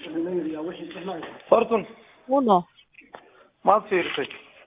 hortun uno maad fiirisay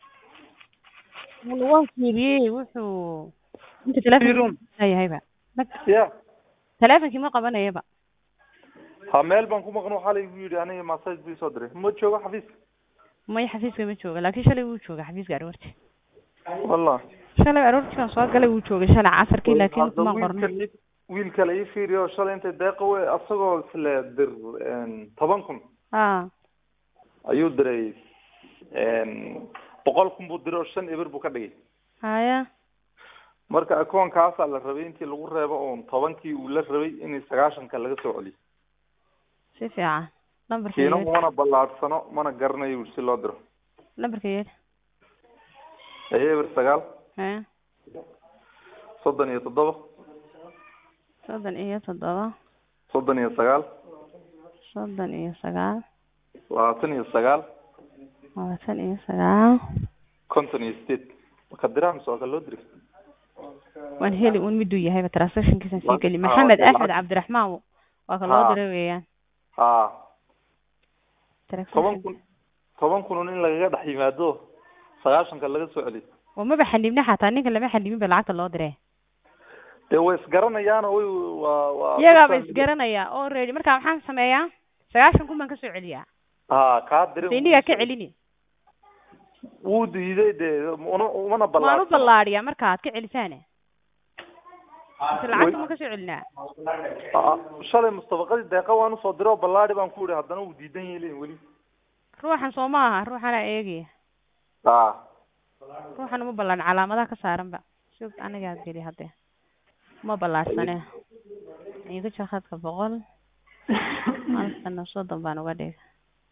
uno waan fiiriyey wuxuu inta telefonka Fiirun. yahayba ya telefonkii ma qabanayaba ha meel baan ku maqan waxaa laygu yidhi aniga massage bii soo diray ma joogo xafiiska may xafiiska ma jooga laakiin shalay wuu jooga xafiiska aroorti wallah shalay aroortii baan soo galay wuu joogay shalay casarkii laakiin Hadda kuma wiilkan qorno i- wiil kale ii fiiriyo shalay intay deeqa we asagoo isle dir toban kun ha ayuu diray boqol kun buu diray oo shan eber buu ka dhigay haya marka akoonkaasaa la rabay intii lagu reebo oon tobankii uu la rabay in sagaashanka laga soo celiyo si fiican lambarka kiina yeed mana ballaadsano mana garanayo si loo diro lambarka yeed eber sagaal haya soddon iyo toddoba soddon iyo toddoba soddon iyo sagaal soddon iyo sagaal labaatan iyo sagaal labaatan iyo sagaal konton iyo sideed marka diraa mise waa ka loo diri waan heli un miduu yahayba transactionkiisan sii geli Ah, maxamed waa axmed lacag. cabdiraxmaan waa ka loo Ah. diray weeyaan ha Transaction- toban kun toban kun un in lagaga dhex yimaado sagaashanka laga soo celiyo oo maba xanibna xataa ninka lama xanibin ba lacagta loo diray dee way isgaranayaano way waa waa iyagaaba isgaranaya oo ready marka maxaan sameeyaa sagaashan kun baan kasoo celiyaa ha kaa diray se inigaa ka celini wuu diiday dee una umana waan u ballaadsano ballaadhiyaa marka aad ka celisaane mise lacagta ma kasoo celinaa Ah, shalay mustafaqadii deeqa waan usoo diray oo ballaadi baan ku ihi haddana wuu diidan yeelin weli ruuxan soo ma aha ruuxanaa eegaya ha ruuxan uma ballaadhin calaamadaha ka saaranba sug anigaa geli hadde ma ballaadhsane iga jir khadka boqol halkana soddon baan uga dhigay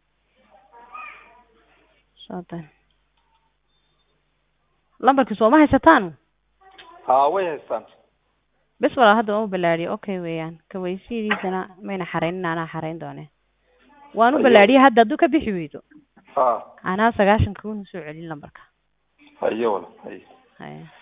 soddon lambarkii sooma haysataan ha way haystaan bes walaa hadda uma ballaadhiyo okay weeyaan kawaysidiisana mayna xaraynin anaa xarayn doone waan u Ayo. ballaadhiyay hadda hadduu ka bixi weydo ha anaa sagaashanka kun soo celin lambarka hayo wala hayo haya